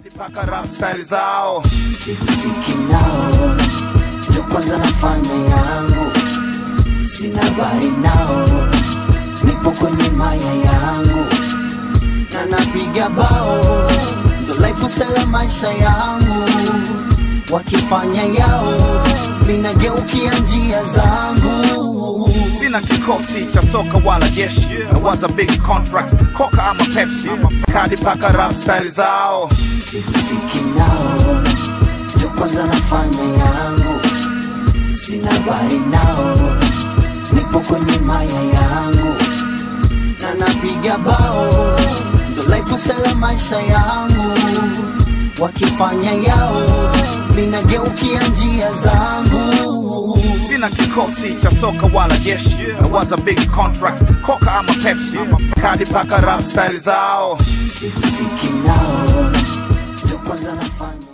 Hadi paka rap style zao sihusiki nao, ndio kwanza nafanya yangu, sina habari nao, nipo kwenye maya yangu na napiga bao, ndo lifestyle ya maisha yangu, wakifanya yao, ninageukia njia zangu. sina kikosi cha soka wala jeshi nawaza big contract koka ama pepsi Hadi paka rap style zao sihusiki nao, ndio kwanza nafanya yangu, sina habari nao, nipo kwenye maya yangu na napiga bao, ndo lifestyle ya maisha yangu, wakifanya yao, ninageukia njia zangu. sina kikosi cha soka wala jeshi nawaza big contract koka ama pepsi Hadi paka rap style zao sihusiki nao, ndio kwanza nafanya